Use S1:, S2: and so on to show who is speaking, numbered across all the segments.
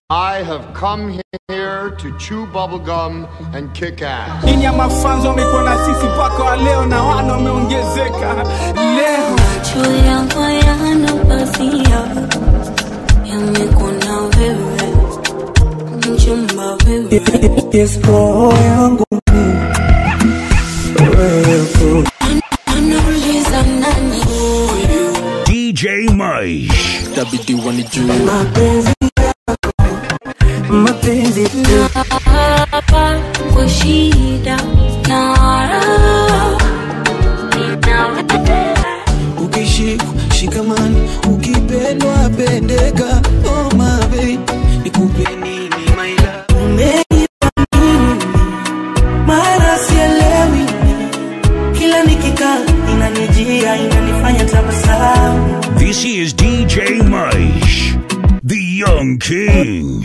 S1: I have come here to chew bubblegum and kick ass.
S2: Ini ya mafanzo wamekuwa na sisi mpaka wa leo na wana wameongezeka leo.
S3: Macho yangu yana pazia yamekuna wewe mchumba wewe
S4: Yes, roho yangu ni wewe
S3: anauliza nani huyu
S5: DJ Mice.
S6: itabidi wanijue
S4: mapenzi yako mapenzi tu
S3: hapa kwa shida na raha
S4: ukishikwa shikamani ukipendwa pendeka oh my babe nikupe nini my love umenipa nini mara sielewi kila nikikaa inanijia inanifanya tabasamu
S5: This is DJ Mice, the Young King.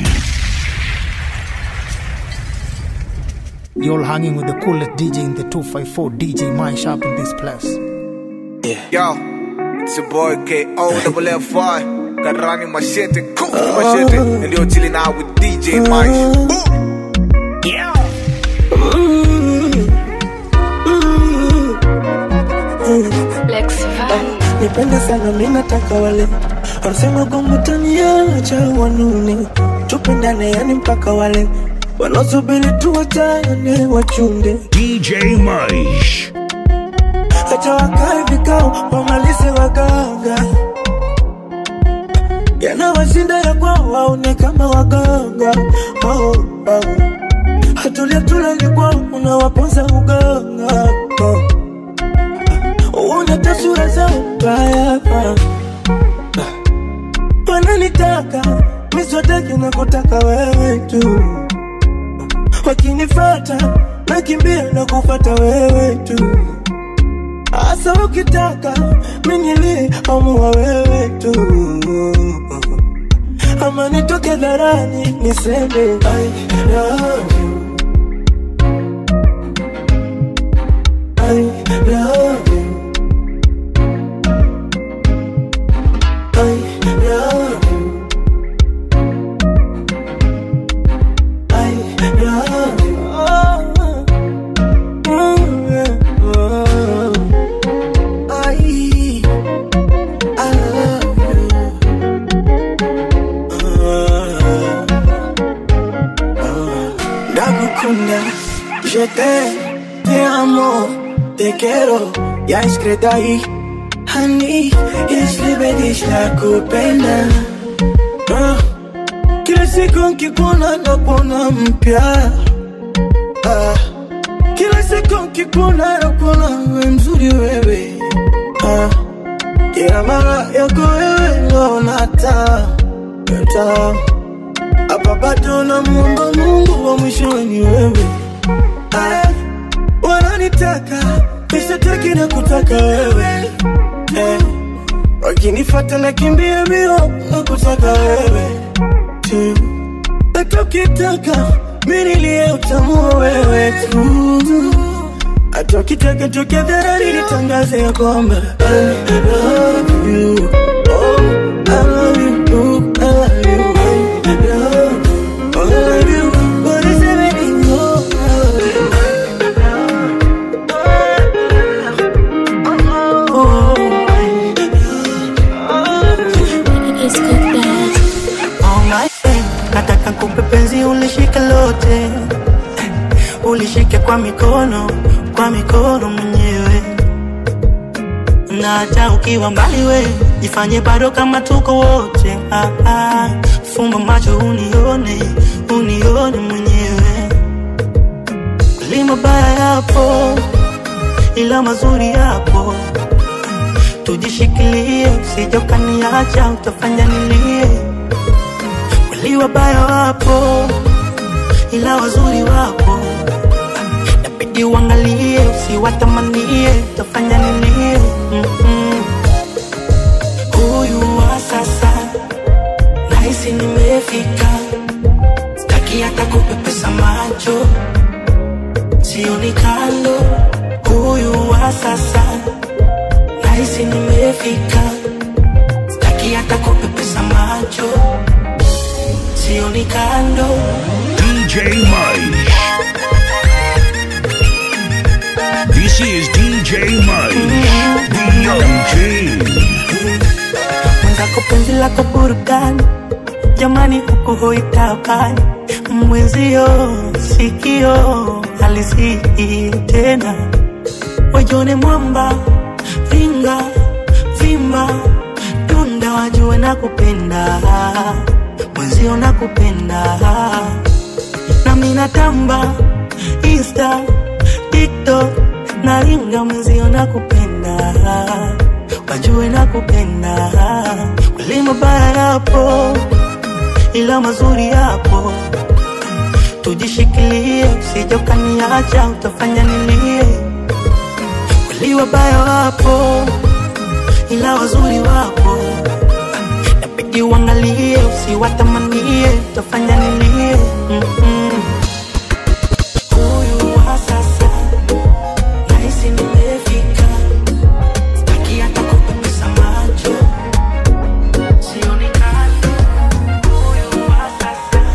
S2: You're hanging with the coolest DJ in the 254 DJ Mind Sharp in this place.
S7: Yo, it's your boy K.O. double F-Y. Karani Machete, Kufu Machete. And you're chilling out with DJ Mike. Boom!
S4: nipende sana minataka wale wanasema kwamba utaniacha wanune tupendane yani mpaka wale wanaosubiri tuwachane wachunde
S5: DJ Mice.
S4: hata wakae vikao wamalize waganga yanawashinda ya kwao waone kama waganga oh, oh. hatulia tulali kwao unawaponza uganga oh. Una tasura zao mbaya wananitaka miswataki na kutaka wewe tu wakinifata nakimbia na kufata wewe tu hasa ukitaka minili amua wewe tu ama nitoke dharani niseme I love you I love you I love you. I love you. Oh, oh, yeah. Oh. I, I love you. Oh. Ndagukunda, je t'aime, te amo, te quiero, ya escrito ahí. Honey, jeśli la kupenda ah. Kila siku nkikuona napona mpya ah. Kila siku nkikuona napona we mzuri wewe ah. Kila mara yako wewe naona taa taa hapa bado namuomba Mungu wa mwisho ni wewe ah. Wananitaka nishataki na kutaka wewe eh. Wakinifata nakimbia mbio na kutaka wewe tu, hata ukitaka mimi nilie utamua wewe tu, hata ukitaka toke dharari nitangaze ya kwamba I love you, oh, I love you, I love you, I love you, I love you, what is everything, oh, I love you, oh,
S3: It's good that
S4: All my friend, nataka kupe penzi ulishike lote, ulishike kwa mikono, kwa mikono mwenyewe, na hata ukiwa mbali we jifanye bado kama tuko wote. Ah, ah, fumba macho unione, unione mwenyewe, kweli mabaya yapo, ila mazuri yapo tujishikilie, usije ukaniacha, utafanya nilie. Wali wabaya wapo, ila wazuri wapo, nabidi uangalie, usiwatamanie, utafanya nilie. Mm-mm. Huyu wa sasa nahisi nimefika, sitaki hata kupepesa macho, sioni kando. Huyu wa sasa nahisi nimefika, sitaki hata kupepesa macho sioni kando
S5: DJ Mike. This is DJ Mike, the Young King.
S4: mwenzako penzi lako burudani jamani huku hoitabani mwenzio sikio alisii tena wajone mwamba vinga vimba tunda wajue na kupenda mwenzio na kupenda nami natamba insta tiktok naringa mwenzio na kupenda wajue na kupenda kweli mabaya yapo ila mazuri yapo tujishikilie usije ukaniacha utafanya nilie kweli wabaya wapo ila wazuri wapo nabidi uangalie usiwatamanie utafanya nilie Mm-mm. Huyu wa sasa nahisi nimefika Sitaki hata kupepesa macho sioni kando huyu wa sasa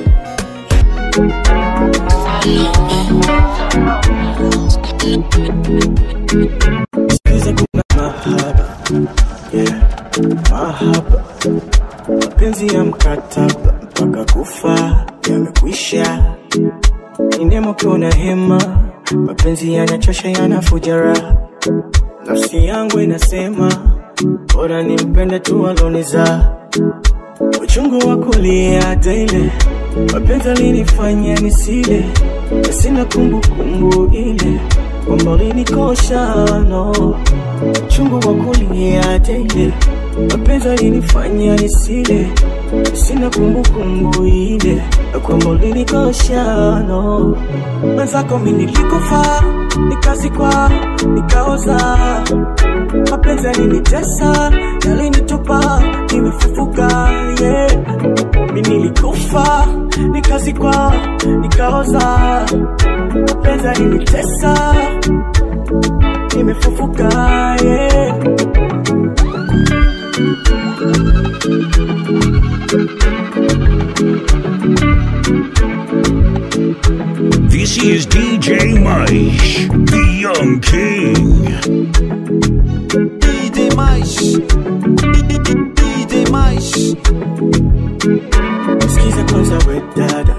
S6: Sikiza kuna mahaba yeah. Mahaba mapenzi ya mkataba mpaka kufa yamekwisha, ni nemo kuna hema, mapenzi yanachosha yanafuja raha, nafsi yangu inasema bora nimpende tu aloniza uchungu wa kulia daily, mapenzi alinifanya nisile, na sina kumbukumbu ile kwamba ulinikosha no uchungu wa kulia daily, mapenzi alinifanya nisile, na sina kumbukumbu ile kwamba ulinikosha no mwenzako mimi nilikufa nikazikwa nikaoza mapenzi yalinitesa yalinitupa nimefufuka yeah. mi nilikufa nikazikwa nikaoza mapenzi yalinitesa nimefufuka yeah.
S5: This is DJ Mike, the Young King.
S8: DJ mais DJ mais
S6: Sikiza kwanza we dada,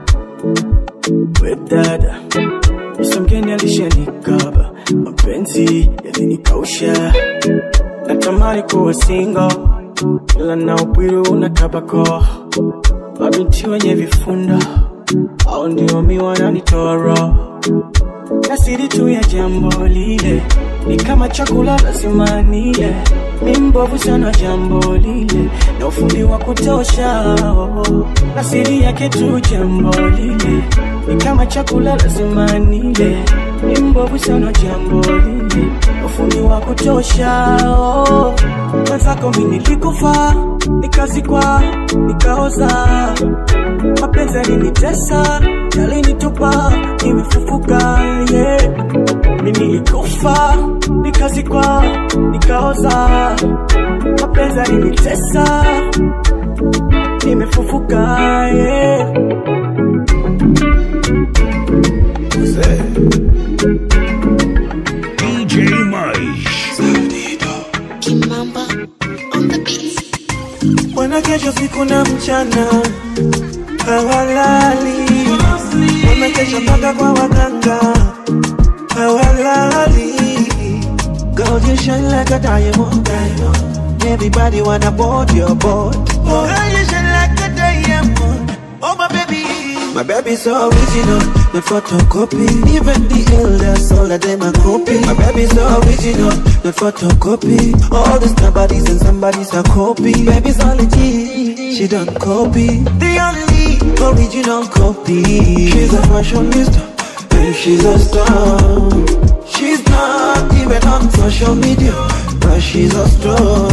S6: we dada, Yesu mgeni alishanikaba, mapenzi yalinikausha, natamani kuwa single, ila na upwiru una tabako, mabinti wenye vifunda au ndio mi wananitoa roho na siri tu ya jambo lile ni kama chakula lazima nile, mi mbovu sana jambo lile na ufundi wa kutosha oh. na siri yake tu jambo lile ni kama chakula lazima nile, mi mbovu sana jambo lile na ufundi wa kutosha oh. mwenzako mi nilikufa nikazikwa nikaoza mapenzi yalinitesa yalinitupa nimefufuka yeah. mi nilikufa nikazikwa nikaoza mapenzi yalinitesa nimefufuka yeah.
S5: DJ Mike.
S3: Kimamba on the beat.
S6: wanakesha siku na mchana hawalali, wamekesha mpaka kwa waganga hawalali. God, you shine like a diamond, diamond. Everybody wanna board your boat. Oh, girl, you shine like a diamond. Oh, my baby. My baby's so original, no photocopy. Even the elders, all of them are copy. My baby's so original, no photocopy. All the somebodies and somebody's a copy. Baby's all legit, she don't copy. The only original copy. She's a fashionista, and she's a star. She's not even on social media, but she's a star.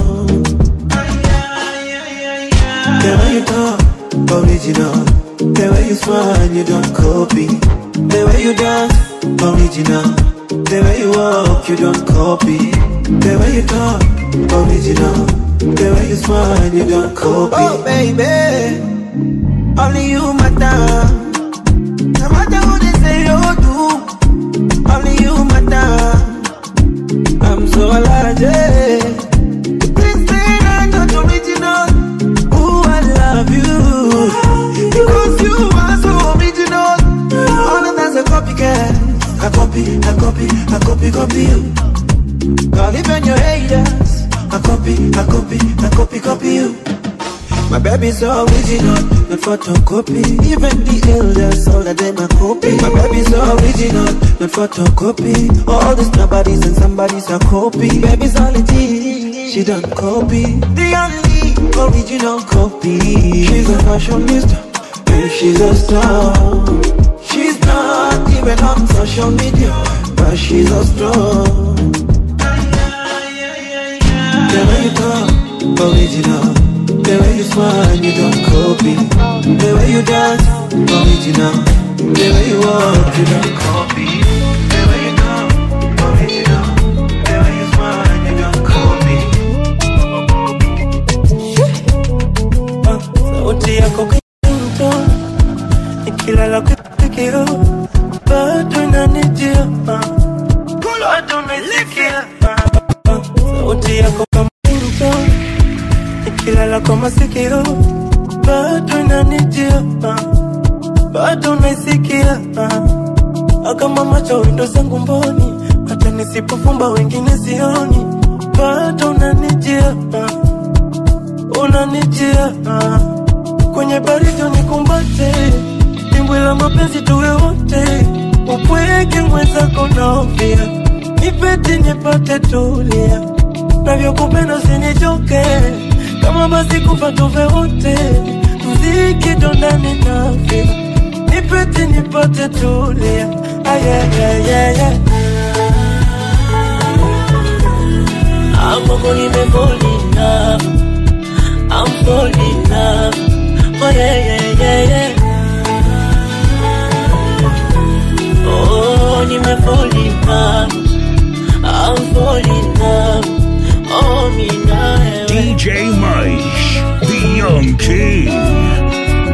S6: The way you talk, original. The way you smile, you don't copy. The way you dance, original. The way you walk, you don't copy. The way you talk, original. The way you smile, you don't copy. Oh, baby. only you matter. No matter what they say or do, only you matter. I'm so allergic. This thing I'm not original. Ooh, I love you. Because you are so original. All of that's a copycat. I copy, I copy, I copy, copy you. Girl, even your haters. I copy, I copy, I copy, copy you. My baby's so original, not photocopy. Even the elders, all of them are copy. My baby's so original, not photocopy. All these nobodies and somebody's a copy. Baby's all it is, she don't copy. The only original copy. She's a fashionista, and she's a star. She's not even on social media, but she's a star. The way you talk, original. The way you smile, you don't copy. The way you dance, original. The way you walk, you don't copy. The way you talk, original. The way you smile, you don't copy.
S4: sauti yako kinto nikilala kufikio bado inanijia bado naisikia sauti yako kama kinto nikilala kwa masikio bado inanijia bado naisikia akama macho windo zangu mboni hata nisipofumba wengine sioni bado unanijia unanijia ah. kwenye baridi unikumbate dimbwi la mapenzi tuwe wote upweke mwenzako naofia nipeti nipate tulia navyokupenda usinichoke kama basi kufa tuve wote mziki dondani nafia nipeti nipate tulia ayayayaya amoko nimefolina I'm falling in love. Oh yeah, yeah, yeah, yeah. Oh, nime fall in love. I'm falling in love. Oh, me now.
S5: DJ Mice, the Young King.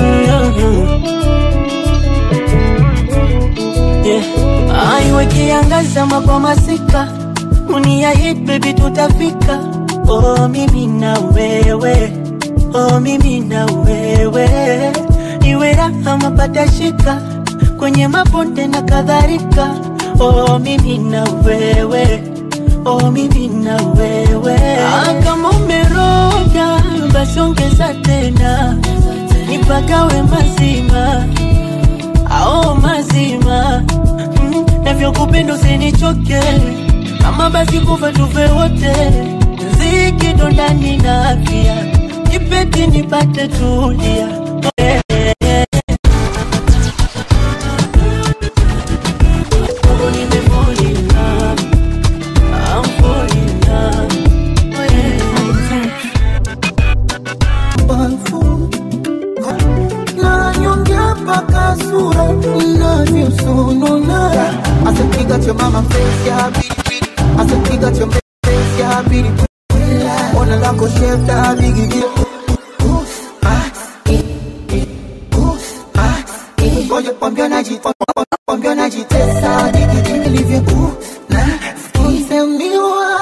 S4: Yeah. Aiwe kiangaza mabwa masika uniahit baby tutafika oh mimi na wewe oh mimi na wewe iwe raha mapata shika kwenye mabonde na kadhalika oh mimi na wewe oh mimi na wewe ah, kama umeroga basi ongeza tena nipagawe mazima ao mazima mm, navyokupenda usinichoke kama basi kufa tufe wote ziki ndo ndani na afya nipeti nipate tulia Eh, eh, eh. Oh, nimefall in love. I'm falling in love. Oh, yeah.
S6: nanyongea mpaka sura inavyosonona asapiga cha mama face ya pilipili asapiga cha face ya pilipili ona lako shefta bigigi ngoja kwambia naji kwambia najitesa digigi nilivyo na skisemiwa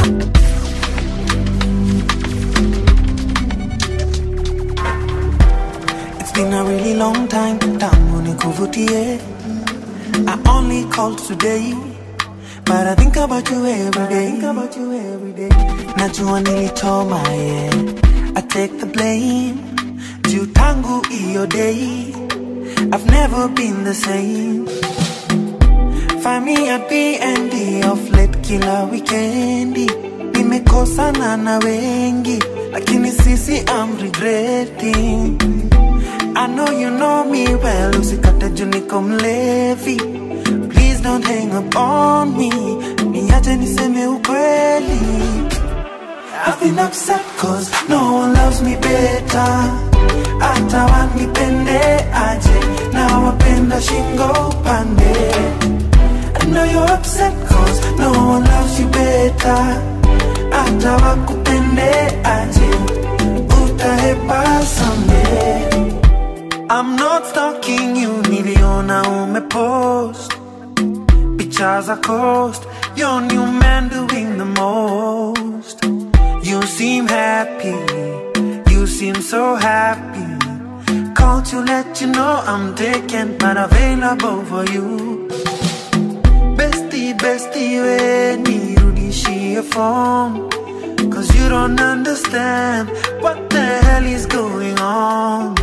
S8: It's been a really long time tangu nikuvutie I only called today But I think about you every day think about you every day Najua nilitoma yeah I take the blame Juu tangu iyo day I've never been the same Find me at B&D off late kila weekendi Nimekosana na wengi Lakini sisi I'm regretting I know you know me well, usikate juu niko mlevi. Please don't hang up on me, niache niseme ukweli. I've been upset cause no one loves me better. Hata wanipende aje, na wapenda shingo upande. I know you're upset cause no one loves you better. Hata wakupende aje, utahepa someday. I'm not stalking you, niliona umepost picha za coast. Your new man doing the most. You seem happy, you seem so happy. Called to let you know I'm taken, but available for you. Bestie, bestie, we nirudishie phone. Cause you don't understand what the hell is going on.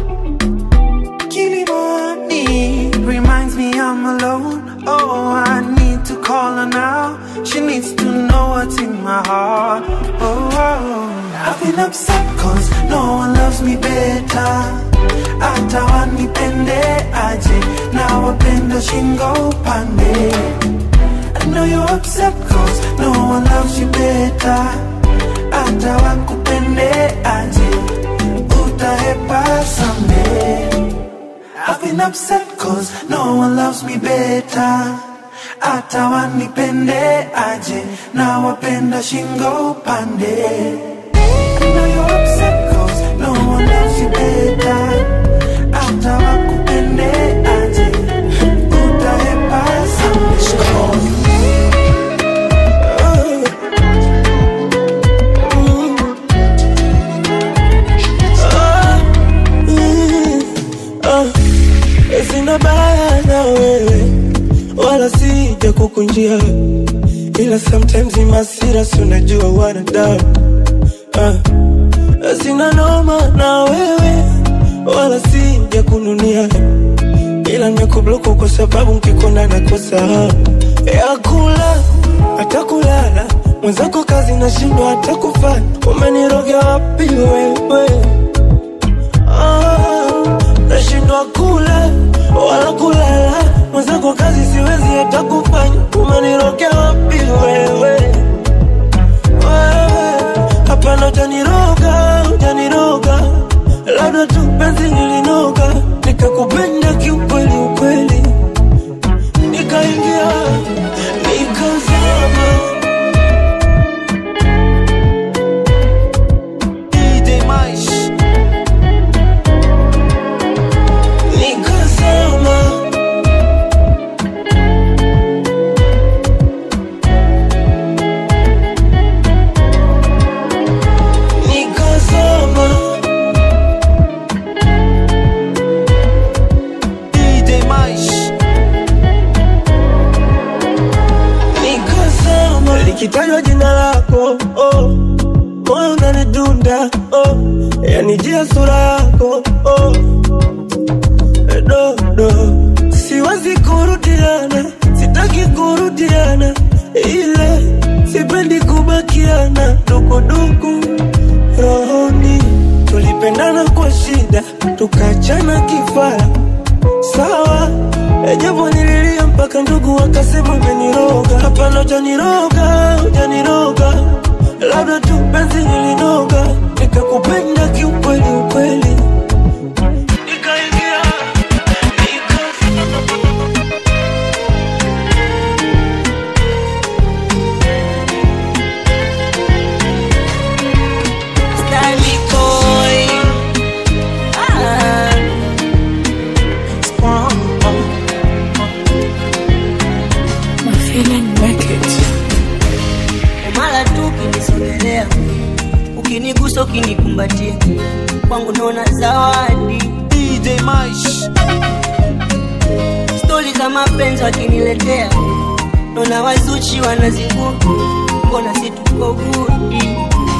S8: Kilimani reminds me I'm alone. Oh, I need to call her now. She needs to know what's in my heart. Oh, oh. I've been upset cause no one loves me better. Hata wanipende aje na wapenda shingo pande. I know you're upset cause no one loves you better. Hata wakupende aje utahepa someday. I've been upset cause no one loves me better. Hata wanipende aje na wapenda shingo pande. I know you're upset cause no one loves you better. Hata wakupende aje utahepa someday.
S4: Ah, sina baya na wewe wala sija kukunjia ila sometimes ni masira si unajua wanadamu ah, sina noma na wewe wala sija kununia ila nimekubloku kwa sababu nkikona nakosa hamu ya kula hata kulala mwenzako kazi nashindwa hata kufanya umenirogea wapi wewe Ah, nashindwa kula wala kulala mwenzako kazi siwezi hata kufanya umenirokea wapi wewe wewe hapana utaniroga utaniroga labda tu penzi lilinoga nikakupenda kiukweli ukweli nikaingia nikazama
S8: DJ Maish.
S4: nikazama nikazama
S8: DJ Maish.
S4: nikazama likitajwa jina lako oh, moyo unanidunda oh, yanijia sura yako oh, dodo siwezi kurudiana sitaki kurudiana ile sipendi kubakiana dukuduku rohoni tulipendana kwa shida tukachana kifara sawa japo nililia mpaka ndugu wakasema umeniroga hapana ujaniroga ujaniroga labda tu penzi lilinoga nikakupenda kiukweli ukweli nikaingia
S9: Stanley Boy. Ah. Mara tu ukinisogelea, ukinigusa, ukinikumbatia, kwangu naona zawadi.
S8: DJ Maish.
S9: Stori za mapenzi wakiniletea, naona wazuchi wanazingua, mbona si tuko gudi?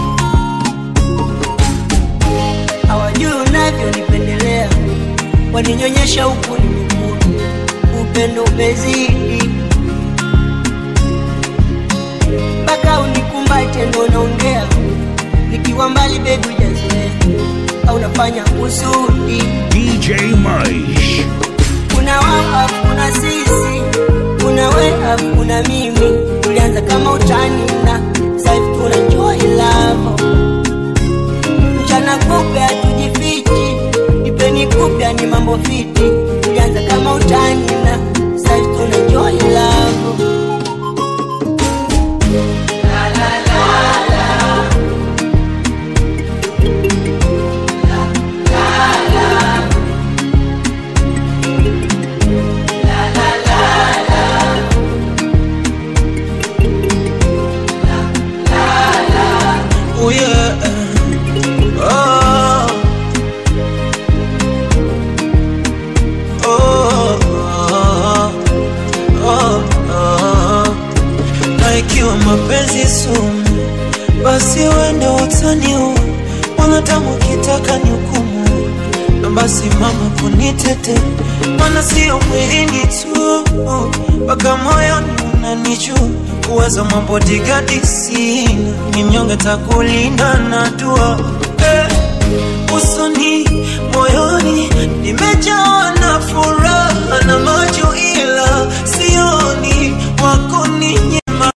S9: Hawajui unavyonipendelea, waninyonyesha huku nimekua, upendo umezidi mpaka unikumbate ndo naongea, nikiwa mbali bebi ujazoea, au nafanya kusudi
S5: DJ Maish.
S9: kuna wao afu kuna sisi kuna we afu kuna mimi tulianza kama utani na sasa hivi tuna enjoy love mchana kupe hatujifichi ipeni kupya ni mambo fiti tulianza kama utani na sasa hivi tuna enjoy love
S8: basi mama kunitete, mana sio mwilini tu, mpaka moyoni unanichua kuwaza mambo digadi sina, ni mnyonge takulinda na dua eh, usoni moyoni nimejawa na furaha na macho, ila sioni wako ninyema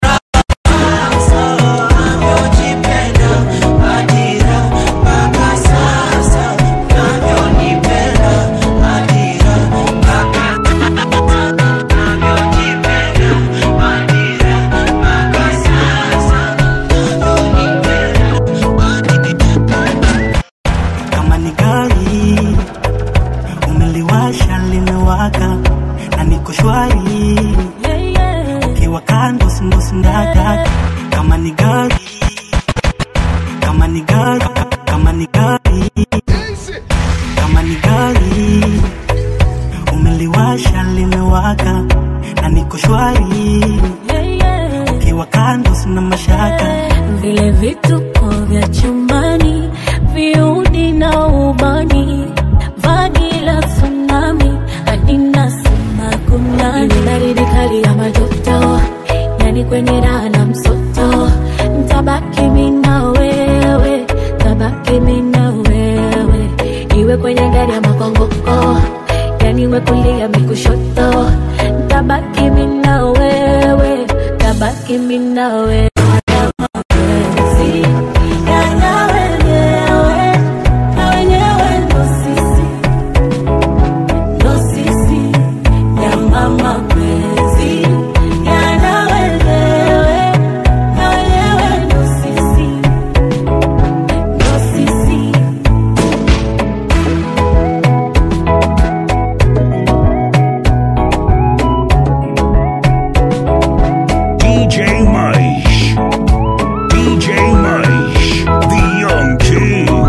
S10: kama ni gari umeliwasha limewaka na niko shwari ukiwa kando sindosindaka kama ni gari kama ni gari kama ni gari kama ni gari umeliwasha limewaka na niko shwari ukiwa kando sina mashaka
S11: vile vituko vya chumbani, viudi na ubani, vagi la tsunami, hadi nasema kunani, Ile baridi kali ya majoto, yani kwenye raha na msoto, ntabaki mimi na wewe, tabaki mimi na wewe, iwe kwenye gari ama kwa ngoko, yani we kulia mi kushoto, ntabaki mimi na wewe, tabaki mimi na wewe.
S5: DJ Mice. DJ Mice. The Young King.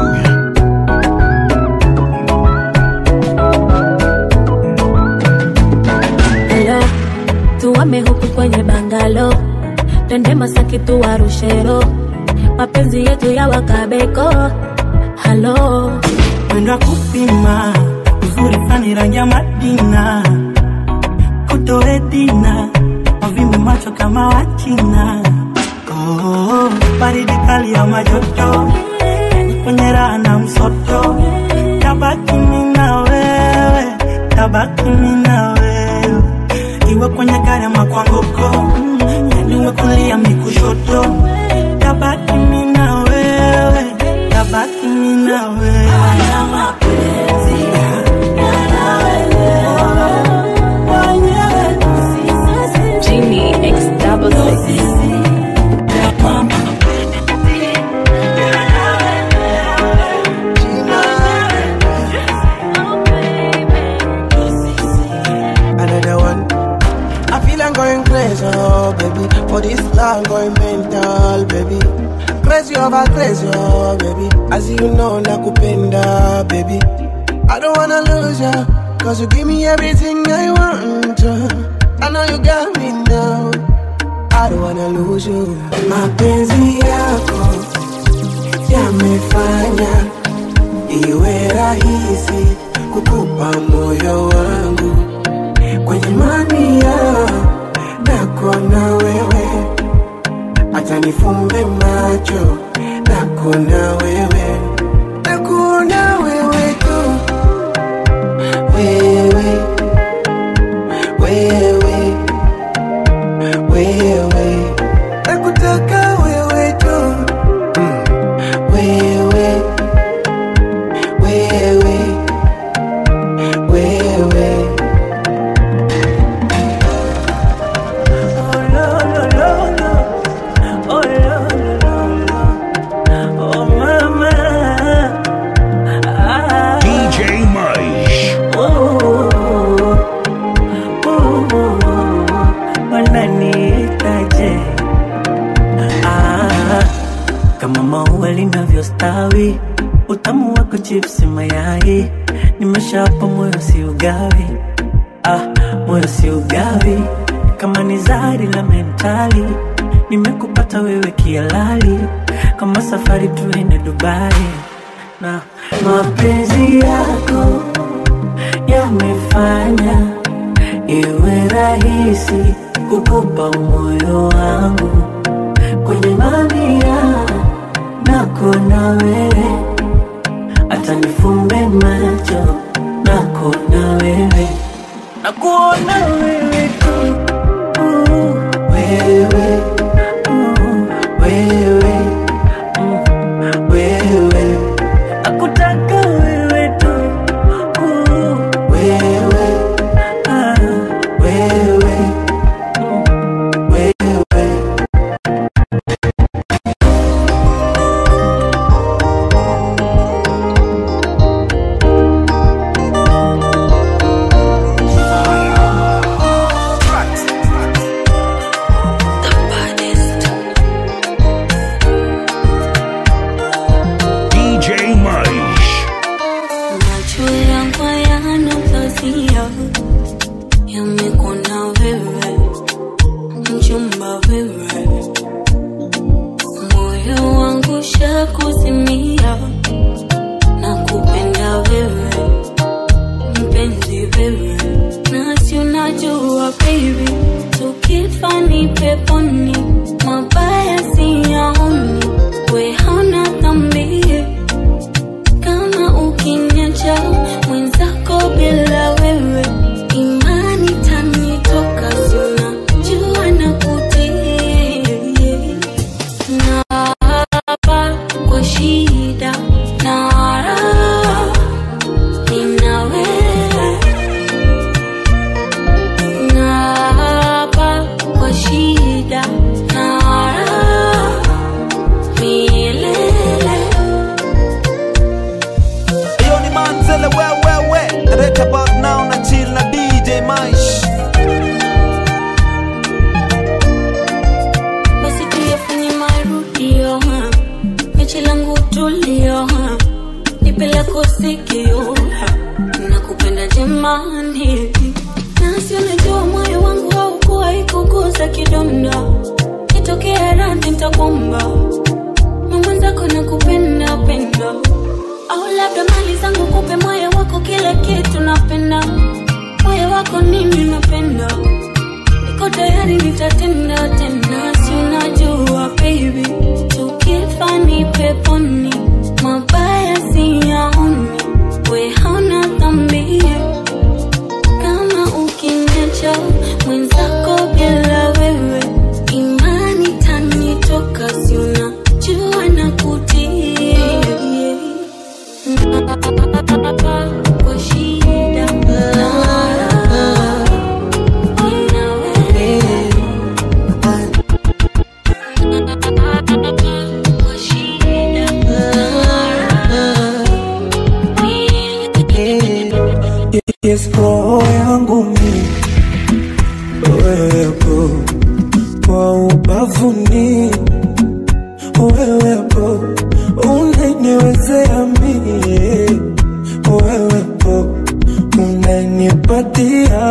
S11: Hello, tuame huku kwenye bangalo, twende Masaki tuwarushero, mapenzi yetu ya wakabeko. Halo,
S10: mwendo kupima uzuri fani rangi ya Madina kutoedina wavimbe macho kama wachina oh, baridi kali ya majoto kwenye raha na msoto tabaki mimi na wewe tabaki mimi na wewe iwe kwenye gari ama kwa ngoko yani uwe kulia mi kushoto tabaki mimi na wewe tabaki mimi na wewe
S11: Genie X double six.
S4: another one. I feel I'm going crazy, oh baby. For this long going mental, baby. Crazy over crazy, oh baby. As you know, nakupenda, baby. I don't wanna lose ya, cause you give me everything I want. I know you got me now. I don't wanna lose you. Mapenzi yako yamefanya iwe rahisi kukupa moyo wangu kwenye mania nako na wewe, acha nifumbe macho nako na wewe, nako na wewe tu, wewe wewe wewe, nakutaka wewe tu, mm. wewe wewe wewe
S5: DJ Mice.
S10: wananiitaje? Ah, kama maua linavyostawi, utamu wako chipsi mayai, nimeshapa moyo si ugawi, ah, moyo si ugawi, kama ni zari la mentali, nimekupata wewe kialali, kama safari tuende Dubai na mapenzi yako yamefanya iwe rahisi kukupa moyo wangu kwenye mamia nako na wewe hata nifumbe macho nako na wewe nakuona wewe tu uh, wewe uh, wewe mm, wewe nakutaka wewe tu uh, wewe ah, wewe mm, wewe
S5: DJ Maish.
S11: Macho yangu hayana pazia, yamekuona wewe, mchumba wewe, moyo wangu shakuzimia, na kupenda wewe, mpenzi wewe, nasi unajua baby, tukifa ni peponi, mabaya siyaoni, we hauna dhambi kama ukiniacha mwenzako bila wewe imani tanitoka sina jua na kutii na hapa kwa shida na raha nina wewe na hapa kwa shida na raha milele
S12: Yo ni Manzele wewewe Right about now na chill na DJ Maish
S11: basi tuyafanye marudio ha. mechi langu tulio ha. nipe lako sikio ha. nakupenda jamani nasi unajua moyo wangu haukuwa ikuguza kidonda itokea radhi ntakwamba mwenzako nakupenda penda au labda mali zangu kupe moyo wako kila kitu napenda moyo wako nini napenda niko tayari nitatenda tena si unajua baby tukifa ni peponi mabaya siyaoni we hauna dhambi kama ukiniacha mwenzako bila wewe imani tanitoka si unajua na kutii kwa shida na raha
S4: Yes, roho yangu mi wewepo kwa ubavuni, wewepo unaniwezea mie, wewepo unanipatia,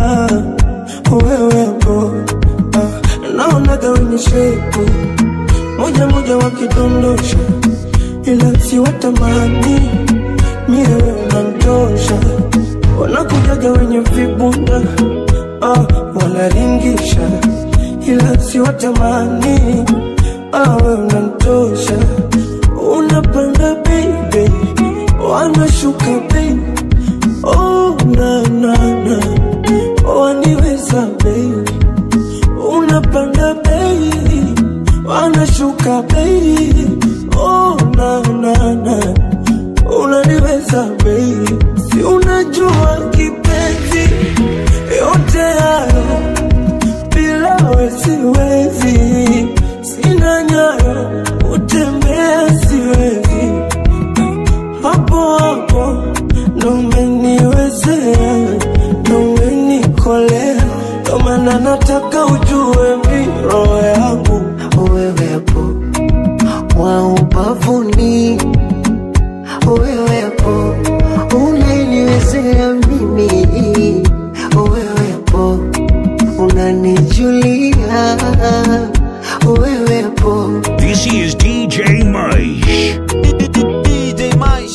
S4: wewepo ah, naonaga wenye shepu moja moja wakidondosha, ila siwatamani mie wewe unantosha wanakujaga wenye vibunda ah, wanaringisha ila siwatamani ah, we unantosha unapanda baby wanashuka baby oh, na, na, na. waniweza baby unapanda baby wanashuka baby oh, na, na, na unaniweza baby, si unajua kipenzi, yote hayo bila we siwezi, sina nyayo utembea siwezi, hapo hapo ndo umeniwezea, ndo umenikolea, ndo maana nataka ujue mi roho yangu wewepo wa ubavuni wewepo unaniwezea mimi wewepo unanijulia wewepo
S5: This is DJ Maish.
S12: DJ Maish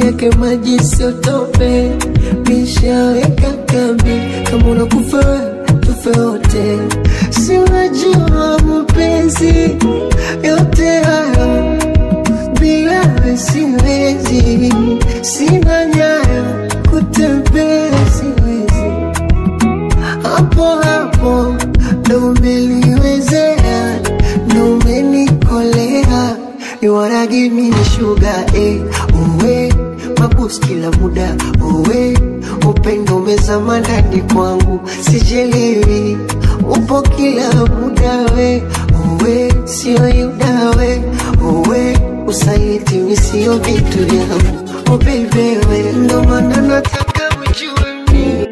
S13: yake maji sio tope, nishaweka kambi. Kama unakufa wewe, tufe wote, si unajua mapenzi yote hayo bila wewe siwezi, sina nyayo kutembea siwezi, hapo hapo ndo umeliwezea, ndo umenikolea. You wanna give me sugar, eh, uwe mabus kila muda, uwe upendo umezama ndani kwangu, sijelewi upo kila muda, we uwe sio yuda, we uwe usaliti misio vitu vyangu, oh baby, we ndo maana nataka ujue mimi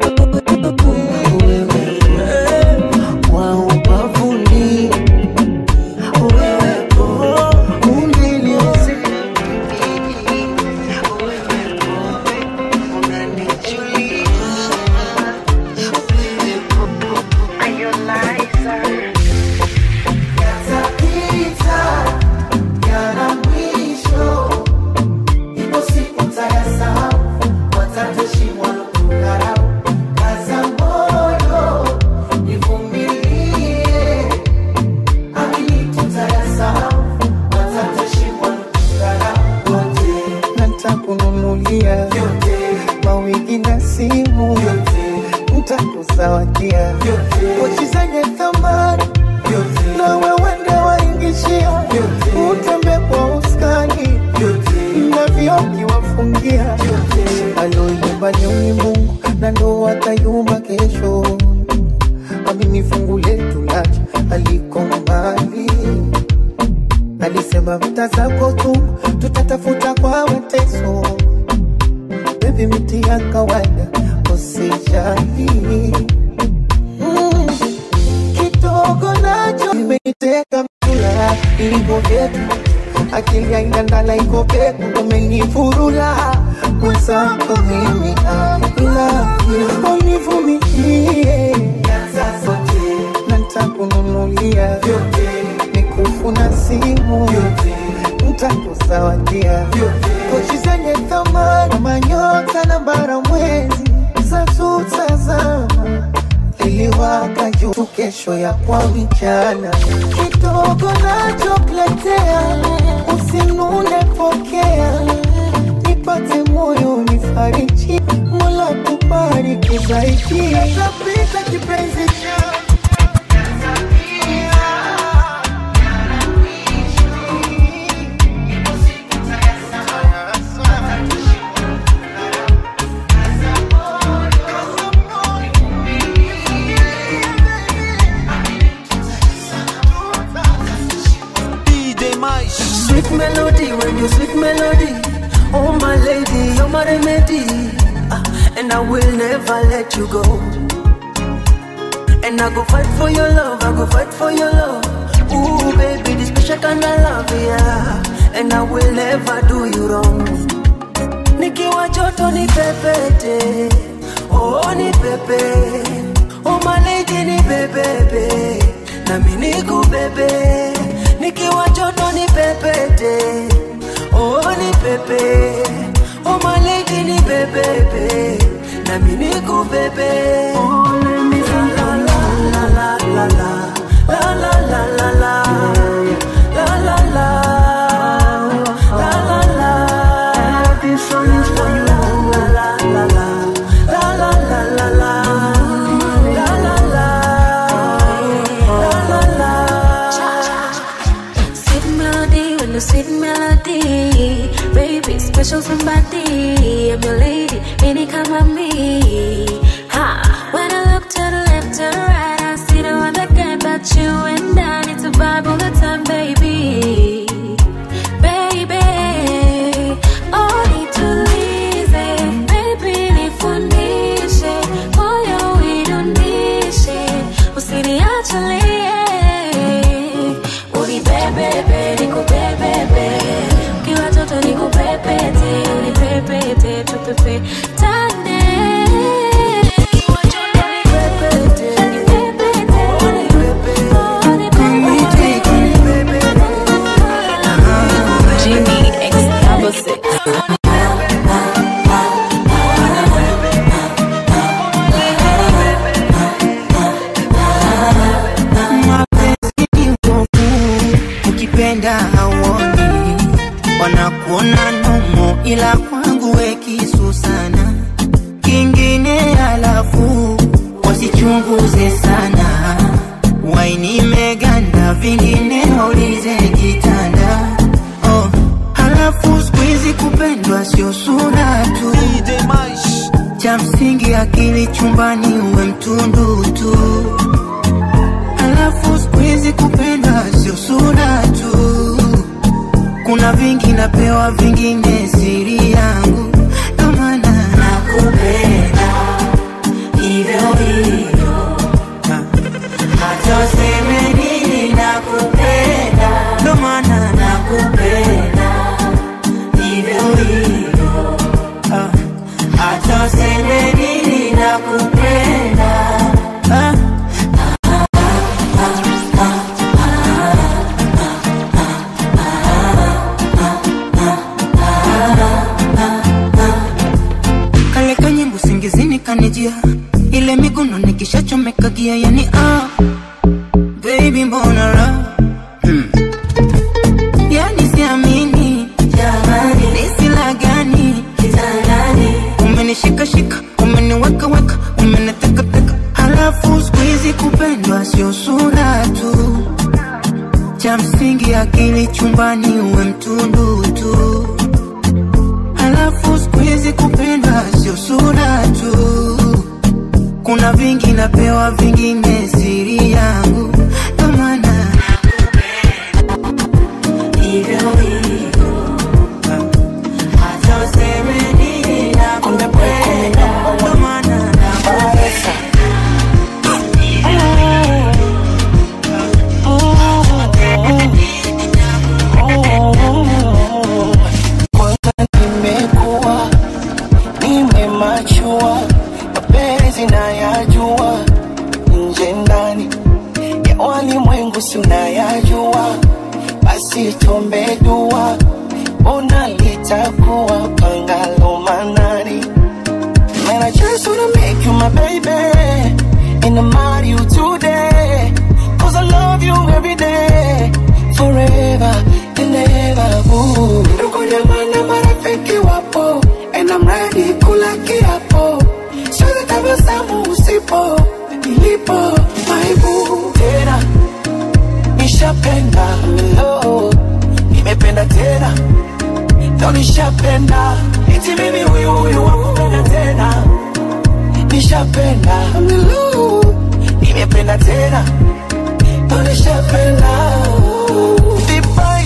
S13: wewe wa ubavuni wewe unaniwezea
S4: Yatapita, yana mwisho. Ipo siku tayasahau, watatoshi walokudharau. Kaza moyo, nivumilie. Amini tutayasahau, watatoshi walokudharau. Wote
S13: natakununulia mawigi na simu ntakuzawadia pochi zenye thamani na wewende waingishia utembe kwa uskani na vioki wafungia aloyumba ni Mungu na ndo atayumba kesho amini fungu letu lacha aliko mbali alisema mta zako tu tutatafuta kwa mateso bebi miti ya kawaida usijali mm. kidogo nacho imeiteka mtula ilivyo vyetu akili aina ndala iko peku umenifurula mwenzako mimi aila univumilie na ntakununulia mikufu na simu ntakuzawadia pochi zenye thamani manyota na bara mwezi zatutazama iliwaka juu kesho ya kwa vijana kidogo nachokuletea usinune pokea nipate moyo nifariji mola kubariki zaidi tapita kipenzi cha
S12: DJ Maish.
S13: Sweet melody, when you sweet melody. Oh my lady, you're my remedy. Ah, and I will never let you go. And I go fight for your love, I go fight for your love. Ooh, baby, this special kind of love, yeah. And I will never do you wrong. Nikiwa joto ni pepete, oh ni pepe. Oh my lady ni bebebe, nami niku bebe. Nikiwa joto ni pepete, oh ni pepe. Oh my lady ni bebebe, nami niku bebe. Oh let me la la la la la la la la la la la la la la la la la. This song is for you. La la la la la la la la la la la la la la la.
S11: Sweet melody, when the sweet melody, baby, special somebody. I'm your lady, any come on me. Ha! When I look to the left and right, I see no other guy but you, and I need to vibe all the time, baby. Baby, oh, need to listen, baby, nifundishe, moyo uidunishe, usiniachilie unibebebe nikubebebe ukiwa toto nikupepete unipepete tupepe tane Ukiwa joto nipepete, nipepete, unipepete, unipepete,
S9: ila kwangu we kisu sana kingine alafu wasichunguze sana waini meganda vingine waulize kitanda oh, halafu skuizi kupendwa sio sura tu cha msingi akili chumbani uwe mtundu tu halafu skuizi kupendwa sio sura tu kuna vingi napewa vingine siri yangu ndo maana nakupenda hivyo hivyo hata useme nini nakupenda ndo maana nakupenda hivyo hivyo Ah, hata useme nini nakupenda Ah, kale kanyimbo singizini kanijia ile miguno nikishachomekagia yani ah, baby mbona ra hmm. yani siamini jamani nisila gani kitandani umenishikashika umeniwekaweka umenitekateka halafu skuizi kupendwa sio sura tu cha msingi akili chumbani uwe mtundu tu halafu skuizi kupendwa sio sura tu kuna vingi napewa vingine siri yangu ndo maana hivyo hivyo hata useme nini nakupenda ndo maana nakupenda
S14: nimekuwa nimemachua mapenzi nayajua nje ndani ya walimwengu si unayajua basi tuombe dua ona litakuwa pangalo manani Man, I just wanna make you my baby And I'm out you today Cause I love you every day Forever and ever ooh. Ndugu jamaa na marafiki wapo And I'm ready kula kiapo Siwezi tabasamu usipo Nilipo my boo Tena Nishapenda Hello Nimependa tena Ndo nishapenda Eti mimi huyu huyu wakupenda tena Nishapenda Hello Nimependa tena Ndo nishapenda Vibai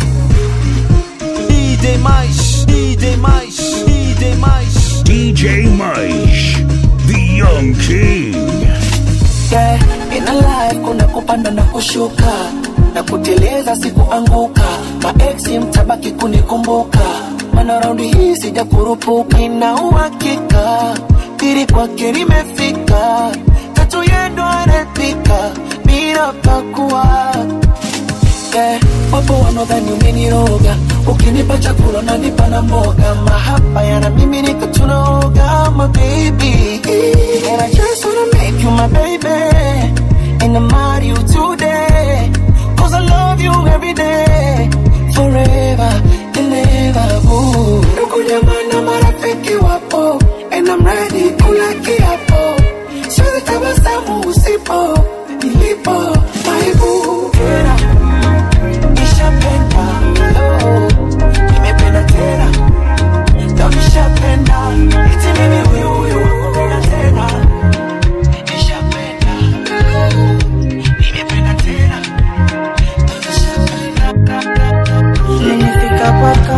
S12: DJ Mais, DJ Mais, DJ Mais.
S5: DJ Mice, the Young King.
S14: yeah. In a life kuna kupanda na kushuka na kuteleza sikuanguka maeksi mtabaki kunikumbuka mana raundi hii sija kurupuka ina uhakika pili kwake limefika tatu yendo anapika bila pakua yeah. wapo wanaodhani umeniroga ukinipa chakula nanipa na mboga mahaba yana mimi nika tunaoga my baby and I just wanna make you my baby and I'm out you today cause I love you every day forever and ever ooh. ndugu jamaa na marafiki wapo and I'm ready kula kiapo siwezi tabasamu usipo nilipo my boo Tena, nishapenda oh, nimependa tena ndo nishapenda eti mimi huyu huyu wakupenda tena nishapenda oh, nimependa tena ndo nishapenda
S15: Nimefika kwako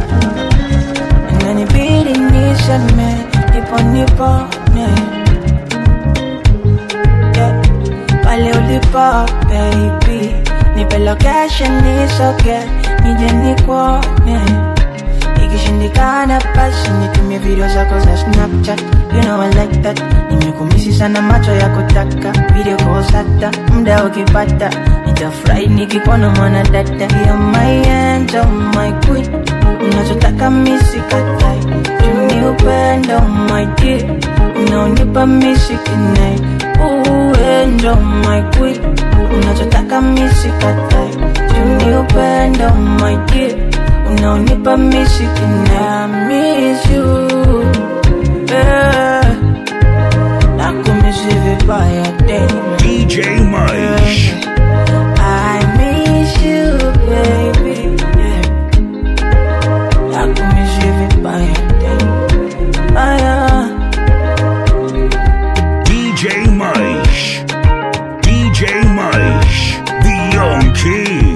S15: inanibidi nishame nipo nipone yeah. pale ulipo baby nipe location nisoge nije nikuone ikishindikana basi nitumie video zako za snapchat you know I like that nimekumisi sana macho ya kutaka video calls hata muda ukipata nitafurahi nikikuona mwana dada ya my angel my queen unachotaka misikatai tuni upendo my dear unaonipa misikinai uendo my queen unachotaka misikatai tuni upendo my dear unaonipa mishiki na miss you yeah. nakumisi vibaya tena
S5: DJ Mice.
S15: I miss you baby yeah. nakumisi vibaya tena aya
S5: DJ Mice. DJ Mice. The Young King.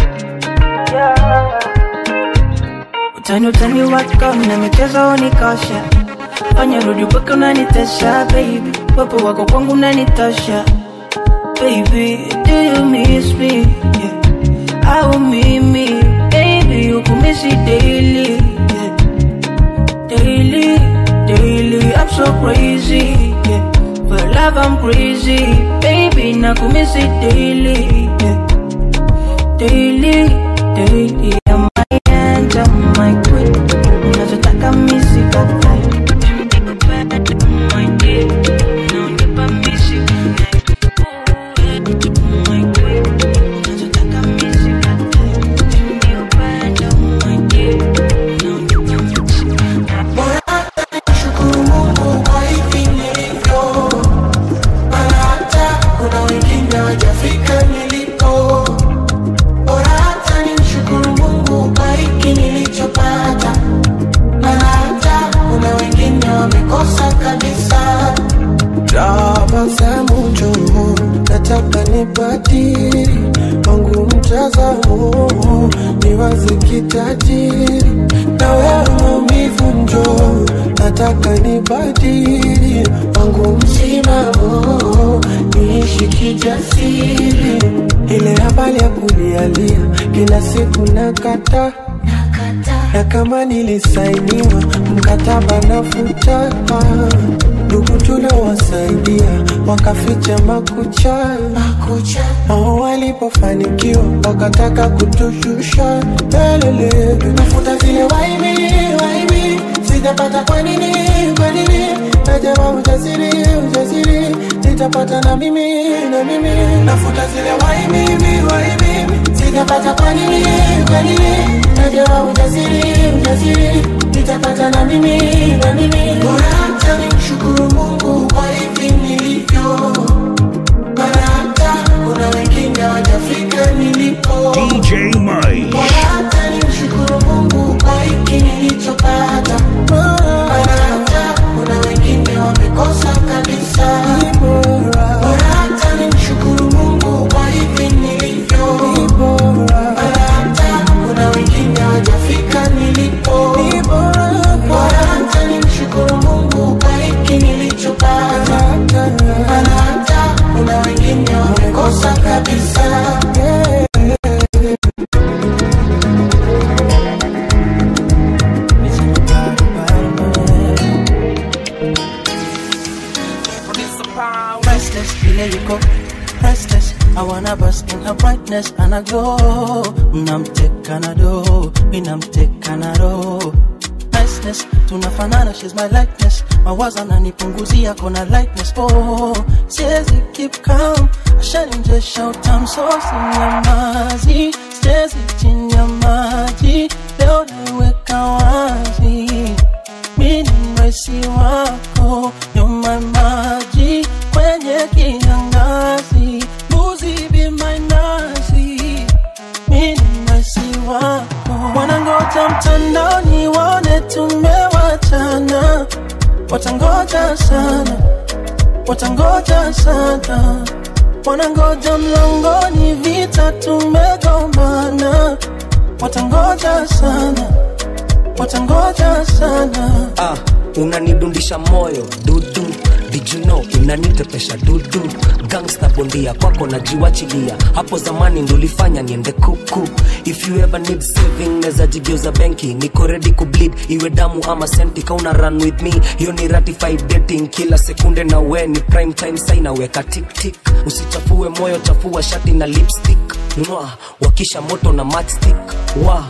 S15: utani utani wako na michezo unikosha fanya rudi upaka unanitesha baby wepo wako kwangu unanitosha baby do you miss me yeah. au mimi baby ukumisi daily yeah. daily daily I'm so crazy yeah. for love I'm crazy baby nakumisi daily yeah. daily daily I'm my angel my queen unachotaka misi katai my dear unanipa misi
S4: Shukuru Mungu kwa hivi nilivyo, maana hata kuna wengine hawajafika nilipo. Bora hata nimshukuru Mungu kwa hiki nilichopata, maana hata kuna wengine wamekosa kabisa.
S6: tabasamu njoo, nataka nibadili wangu mtazamo, niwaze kitajiri na wewe maumivu njoo, nataka nibadili wangu msimamo, niishi kijasiri, ile habari ya kulialia kila siku nakata na kama nilisainiwa mkataba nafuta ndugu tuliowasaidia wakaficha makucha wao walipofanikiwa wakataka kutushusha elele
S4: Nafuta zile waibi, waibi, sijapata kwa nini, kwa nini? Najama ujasiri, ujasiri, nitapata na mimi, na mimi. Nafuta zile waibi, waibi, sijapata kwa nini, kwa nini? Najama ujasiri, ujasiri, nitapata na mimi, na mimi. Bora hata nimshukuru Mungu kwa hivi nilivyo, maana hata kuna wengine hawajafika nilipo.
S5: DJ Mice.
S4: Bora hata nimshukuru Mungu kwa hiki nilichopata, maana hata kuna wengine wamekosa kabisa. Bora hata nimshukuru Mungu kwa hivi nilivyo, maana hata kuna wengine hawajafika nilipo. Bora hata nimshukuru Mungu kwa hiki nilichopata, maana hata kuna wengine wamekosa kabisa.
S8: Restless, vile yuko restless I wanna bask in her brightness and I glow Mnamteka na do, minamteka na roho Niceness, tunafanana, she's my likeness Mawazo ananipunguzia kona lightness Oh, siwezi keep calm Ashaninjesha utamu so sinyamazi Siwezi chini ya maji Leo naiweka wazi Mini mwesi wako Nyuma maji Kwenye kiangazi Mbuzi be my nazi Mini mwesi wako Wanangoja mtandaoni Waone tumewachana Watangoja sana Watangoja sana Wanangoja mlangoni Vita tumegombana Watangoja sana Watangoja sana
S16: ah, unanidundisha moyo dudu Did you know unanitepesha dudu gangsta bondia kwako najiwachilia hapo zamani ndulifanya niende kuku if you ever need saving neza jigeuza benki niko ready kubleed iwe damu ama senti kauna run with me hiyo ni ratified dating kila sekunde na we ni prime time sai naweka tiktik usichafue moyo chafua shati na lipstick Mwah, wakisha moto na matchstick wa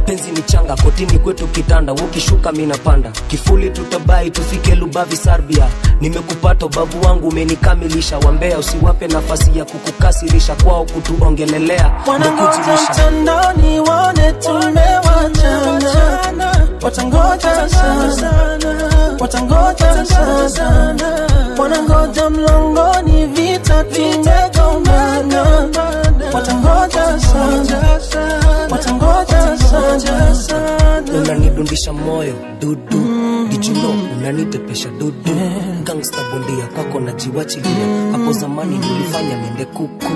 S16: mapenzi ni changa kotini kwetu kitanda ukishuka minapanda kifuli tutabai tufike lubavi sarbia nimekupata babu wangu umenikamilisha wambea usiwape nafasi ya kukukasirisha kwao kutuongelelea
S8: Wanangoja
S16: ndekujilisha
S8: mtandaoni waone tumewachana, watangoja sana, watangoja sana, wanangoja mlangoni vita tumegombana, watangoja sana, watangoja sana.
S16: unanidundisha moyo dudu dijuno unanitepesha dudu gangsta bondia kwako najiwachilia hapo zamani nilifanya niende kuku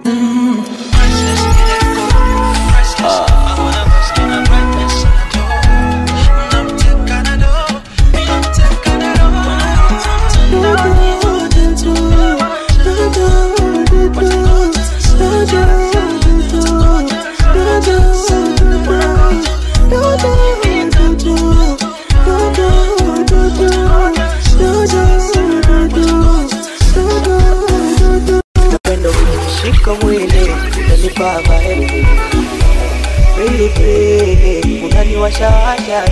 S8: Napenda ukishika mwili unanibaba eh. Baby baby unaniwashawasha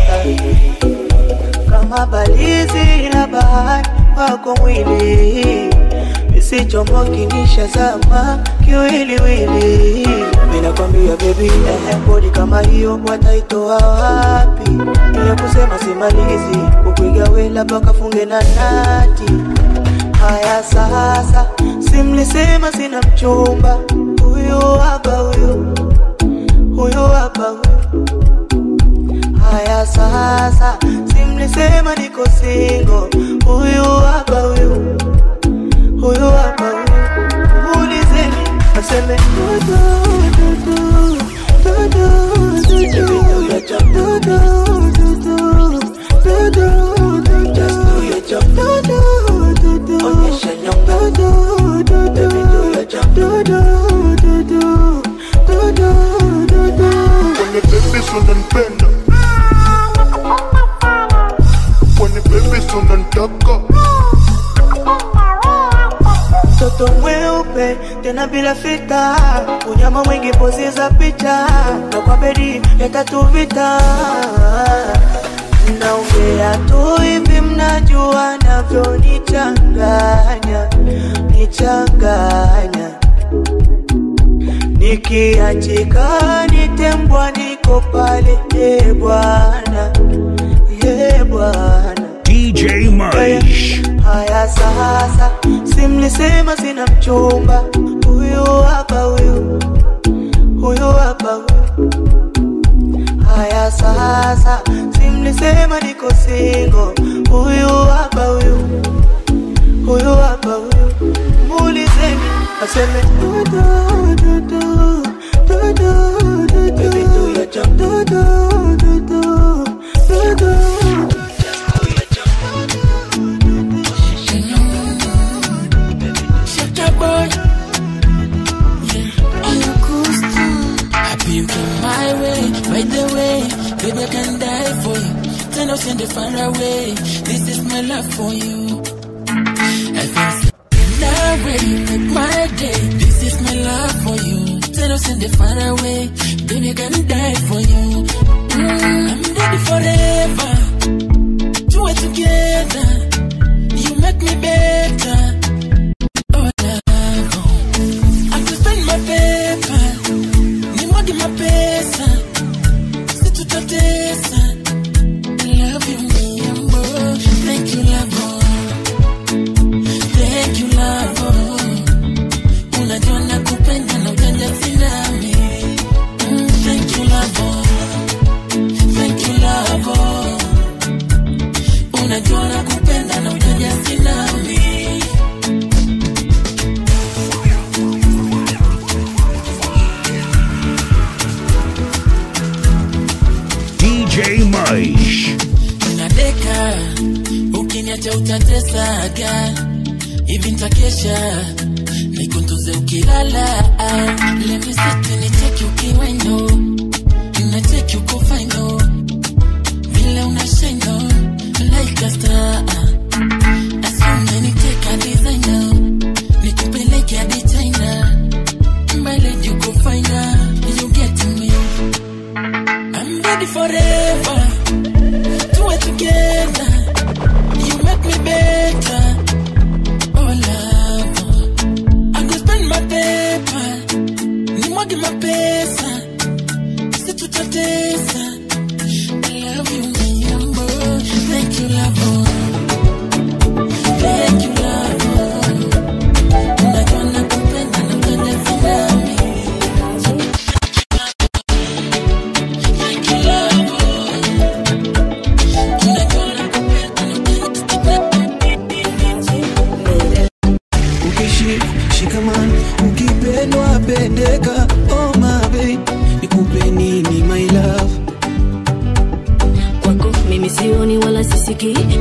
S8: kama balizi la bahari wako mwili isichomoki nishazama kiwiliwili minakwambia bebi eh, bodi kama hiyo wataitoa wapi niya kusema simalizi kukuiga we labda kafunge na nati haya sasa simlisema sina mchumba huyu hapa huyu huyu hapa huyu haya sasa simlisema niko singo huyu hapa huyu huyu hapa huyu muulizeni aseme dudu dudu dudu dudu dudu dudu dudu
S1: Kwenye baby unanipenda Kwenye baby unanitaka
S8: mtoto mweupe tena bila fita, unyama mwingi pozi za picha, na kwa bedi ya tatu vita. Naongea tu hivi, mnajua navyonichanganya, nichanganya nikiachika nitembwa, niko pale, e bwana, e bwana
S5: DJ Mice.
S8: Haya sasa, simlisema sina mchumba, huyu hapa huyu, huyu hapa huyu. Haya sasa, simlisema niko singo, huyu hapa huyu, huyu hapa huyu. Muulizeni aseme dudu dudu dudu dudu dudu dudu dudu
S17: Shut boy. Yeah. On your coast. Happy you came my way. By the way, baby, I can die for you. Turn us in the far away. This is my love for you. I feel so that way. You make my day. This is my love for you. Turn us in the far away. Baby, I can die for you. Mm, I'm ready forever. Do it together. You make me better. Oh, love. I could spend my paper. Ni mwagi mapesa. Si tutatesa. I love you, Miyambo. Thank you, love. Thank you, love. Unajua nakupenda na ujanja sinami. Mm, Thank you, love. Thank you, love. Unajua nakupenda na ujanja sinami.
S5: DJ Mice.
S17: nadeka ukiniacha utatesaga hivi ntakesha nikuntuze ukilala lemisiti nicheki ukiwendo nacheki uko faino vile unashaino like a star asiumeniteka designer nikupeleke hadi china mbele juko faina you get me I'm ready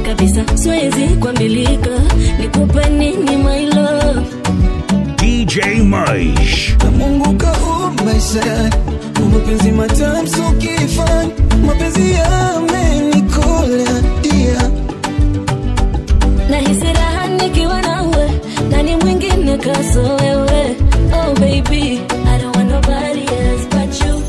S11: kabisa siwezi kuambilika nikupe nini my love
S5: DJ Maish.
S4: Mungu kaumba sana mapenzi matamu so kifani mapenzi yamenikola dia
S11: nahisi raha nikiwa nawe nani mwingine kaso wewe oh baby I don't want nobody else but you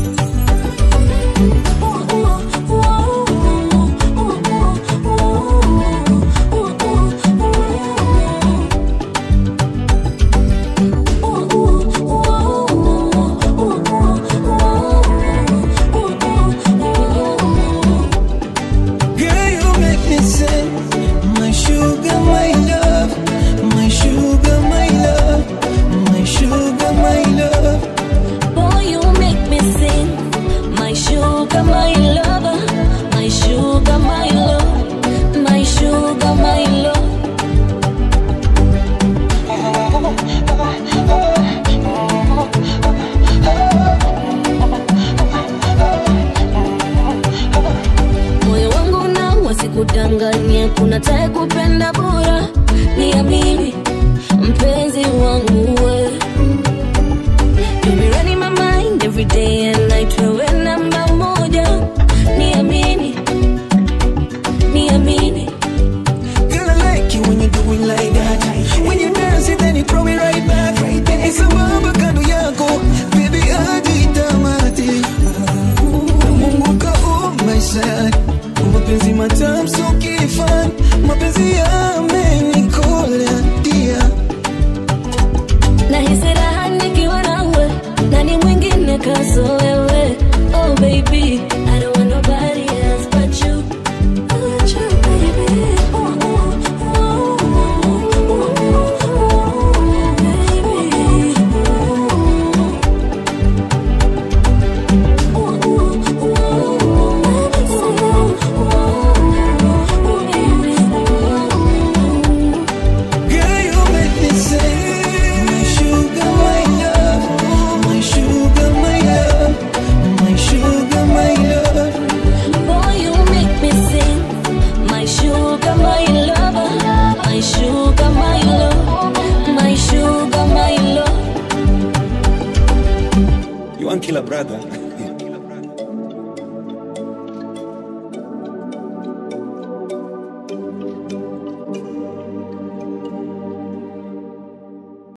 S4: Girl, you make me say, my sugar, my love, my sugar, my love, my sugar, my love.
S11: Boy, you make me sing. My sugar, my lover. My sugar, my love. My sugar, my love. moyo wangu na wasikudanganye kuna tae kupenda bora niamini mpenzi wangu we You be running my mind every day and night wewe namba moja niamini niamini
S4: Girl, I like you when you do it like that. When you dance it, then you throw it right back. It's a mambo kando yako, baby, hadi tamati. Mungu kaumba sana, mapenzi matamu so kifani, mapenzi yamenikola dia.
S11: nahisi raha nikiwa nawe nani mwingine kaso wewe oh baby I don't want nobody else but you But you, baby. Oh, oh, oh, oh, oh, oh, baby.
S4: Girl, you make me say, my sugar, my love, my sugar, my love, my sugar, my love.
S11: Boy, you make me sing. My sugar, my lover. My sugar, my love. My sugar, my love.
S12: You want killer brother?